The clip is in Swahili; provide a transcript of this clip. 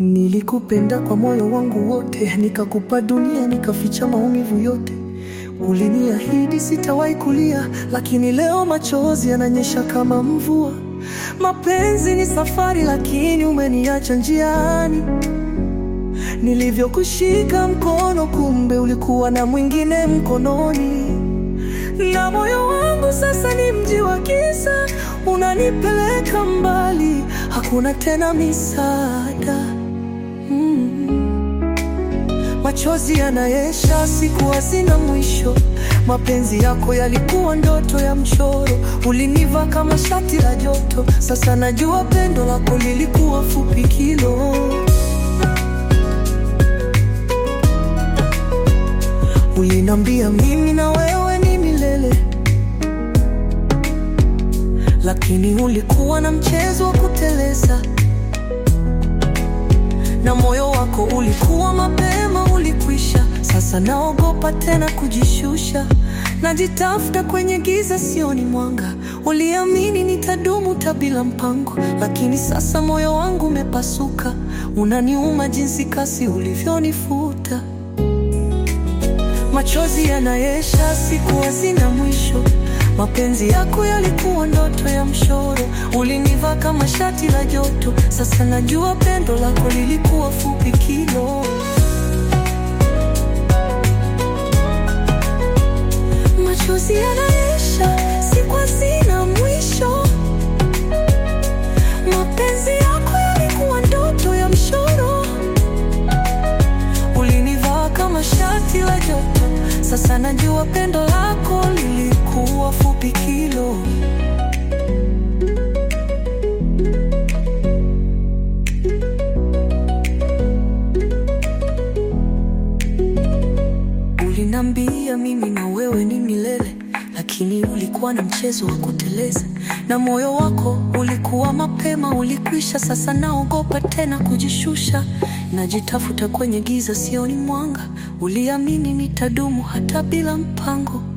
Nilikupenda kwa moyo wangu wote, nikakupa dunia, nikaficha maumivu yote. Uliniahidi sitawahi kulia, lakini leo machozi yananyesha kama mvua. Mapenzi ni safari, lakini umeniacha njiani. Nilivyokushika mkono, kumbe ulikuwa na mwingine mkononi. Na moyo wangu sasa ni mji wa giza, unanipeleka mbali, hakuna tena misaada. Mm. Machozi yanayesha, siku hazina mwisho. Mapenzi yako yalikuwa ndoto ya mchoro, uliniva kama shati la joto. Sasa najua pendo lako lilikuwa fupi kilo. Ulinambia mimi na wewe ni milele, lakini ulikuwa na mchezo wa kuteleza, na moyo wako ulikuwa mapema ulikwisha. Sasa naogopa tena kujishusha, najitafuta kwenye giza, sioni mwanga. Uliamini nitadumu tabila mpango, lakini sasa moyo wangu umepasuka. Unaniuma jinsi kasi ulivyonifuta. Machozi yanayesha, siku hazina mwisho. Mapenzi yako yalikuwa ndoto ya mshoro, uliniva kama shati la joto. Sasa najua pendo lako lilikuwa fupi kilo. Machozi yanayesha, siku hazina mwisho. Mapenzi yako yalikuwa ndoto ya mshoro, ulinivaa kama shati la joto. Sasa najua pendo lako lilikuwa fupi kilo. Ulinambia mimi na wewe ni milele, lakini ulikuwa na mchezo wa kuteleza, na moyo wako ulikuwa mapema ulikwisha. Sasa naogopa tena kujishusha, najitafuta kwenye giza, sioni mwanga. Uliamini nitadumu hata bila mpango,